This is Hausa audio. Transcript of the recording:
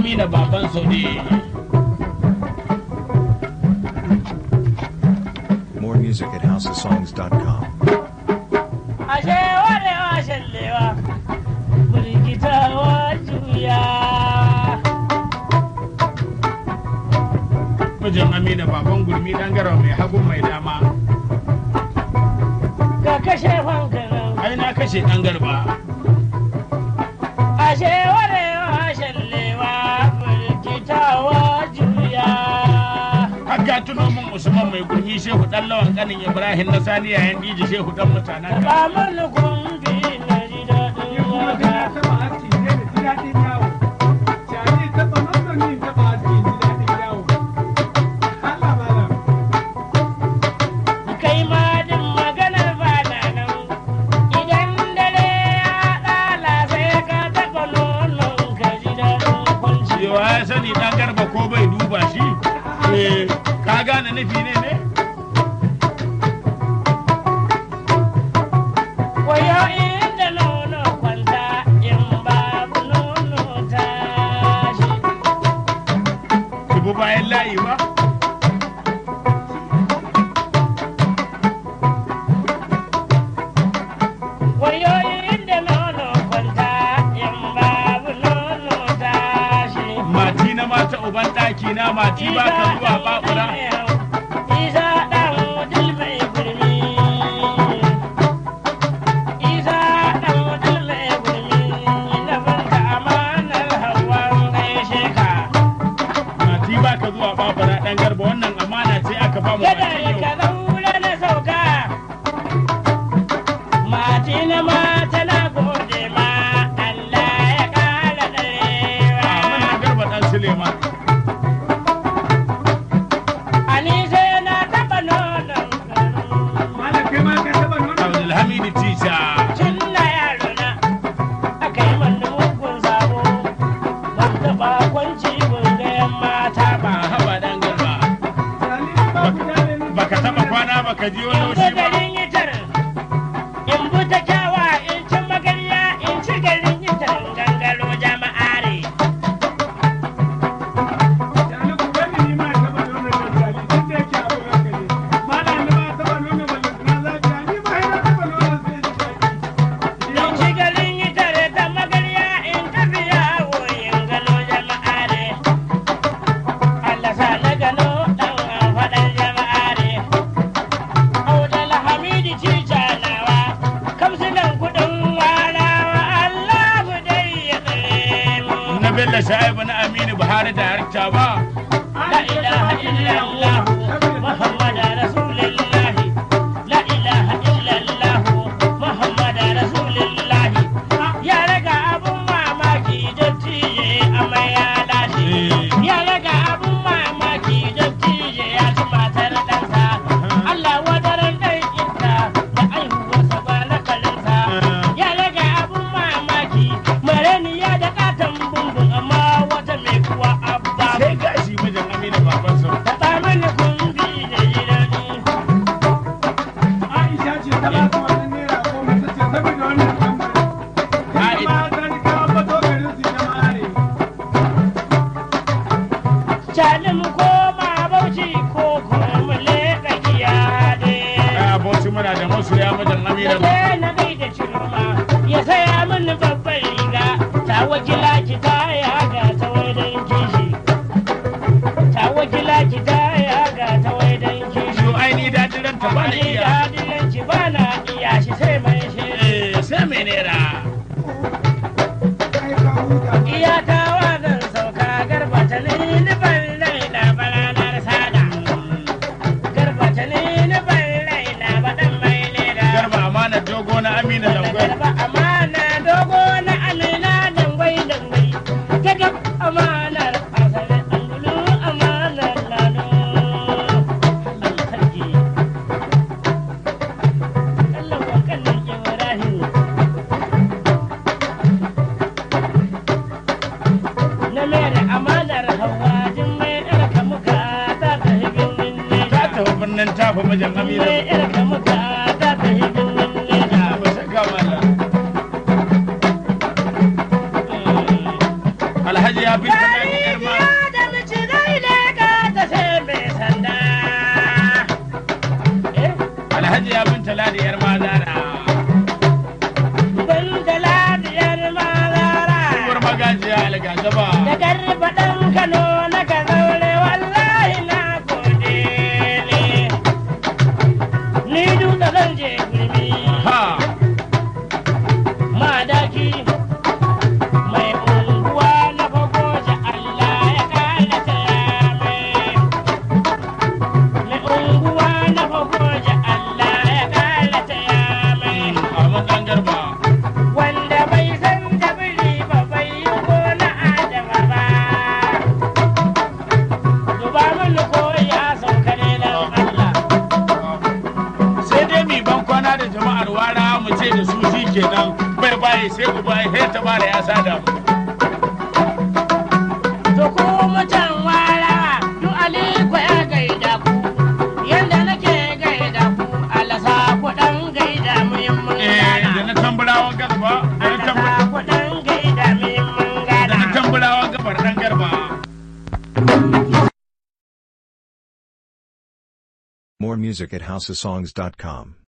amina baban saudi More music at houseofsongs.com. ashe warewa shallewa burgitawa juya mijin amina baban gurmi dan garau mai hagun mai dama ga kashe fankanan ai na kashe dan garba ashe warewa shallewa burgitawa juya haka tuno min usman mai gurmi shehu dan lawan kanin ibrahim na sani yayan diji shehu dan mutanen ka ba mun kumbi na ji daɗin waka kai ma din maganar bana nan idan dare ya ɗala sai ka taɓa nonon ka ji daɗin kwanci cewa ya sani dan garba ko bai duba shi eh ka gane nufi ne ne wayo inda nono kwanta in babu nono tashi ki bi bayan layi ba wayo inda nono kwanta in babu nono tashi mati na mata uban daki na mati ba ka zuwa babura Isa ɗan wudil mai gurmi. Isa ɗan wudil mai gurmi. Na banka amanar hawan gaishe ka. mati ba ka zuwa babura dan garba wannan amana ce aka ba mu Kada mati ka yau zaura na sauka. Mati na mata na gode ma. Allah ya ƙara a ɗarewa. mana garba dan suleiman Ani sai na taɓa nonon garin. abdulhamid tisha tun na yaro na aka yi mana mugun sabo ban taɓa kwanci ban ga yan mata ba ba haba dan garba baka taba kwana baka ji wani in laushi bi ba garin yitar in bi ta kyawa in ci magarya in ci garin yitar gangaro jama'are in ci garin yitar ta magarya in tafi yawo in gano jama'are Allah sa na gano ɗan faɗan jama'are Audal Hamidi Tija nawa, kamsinan kuɗin warawa Allah dai ya tsare mu. na bello sha'ibu na aminu buhari da harta ba La ilaha illallah Muhammad Rasulullah La ilaha illallah Muhammad Rasulullah Ya raga abun mamaki dattiye amma ya lashe Ya raga abun mamaki dattiye ya ci matar ɗansa Allah wadaran ɗan inta da aihuwarsa ba na kalinsa Ya raga abun mamaki mareniya da ƙaton bumbun amma wata mai kuwa abba sai gashi mijin aminu baban sau Taɓa mana kumbi da jirani. Cani mu koma bauchi ko kuma mu leƙa giyade. a abokin muna da masoya mijin Ya aminu je na gaida ciroma, ya saya mini babbar riga, ta wakila ki ta yaga ta waidan kishi. Ta wakila ki ta yaga ta waidan kishi. yo aini daɗin ranta ba na Ni iya dadilanci ba na iya shi sai mai shi. Eh, sai mai nera Iyaka zan sauka garba ta ni ban raina ba ranar sada. Garba ta ni ban raina ba dan mai leda. garba amana dogo na aminu langwai Garba amana dogo na amina dangwai dangwai. Gagab amanar asalin angulu amanar lado. Allah sarki. Allah wa kallon Ibrahim. na mere amanar hawa jin mai ɗarka muka ta ta hibin ta neja tafi birnin tafi mijin aminu mai ɗarka muka ta ta hibin neja ba shakka mallam alhaji ya bi ta garba da garba ɗan Kano na ka zaure wallahi na gode ne. Ni dutse zan je gurmi. ha madaki mai unguwa na fagoji Allah ya kara taya mai mai unguwa na fagoji Allah ya kara taya mai Ahmad dan garba wanda bai san da biri ba bai yi ko na adama ba duba mini ko ya sauka ne dan Allah sai dai mi ban kwana da jama'ar wara mu ce da su shi kenan bai baye sai ku baye sai ta bada ya sada mu To ku mutan wara, du aliko ya gaida ku, yanda nake gaida ku, alasa ku ɗan gaida muhimmin eh da gana. na tamburawan garba da na Alasa tamburawan ku ɗan gaida muhimmin da na gana. tamburawan gabar dan garba More music at housesongs.com.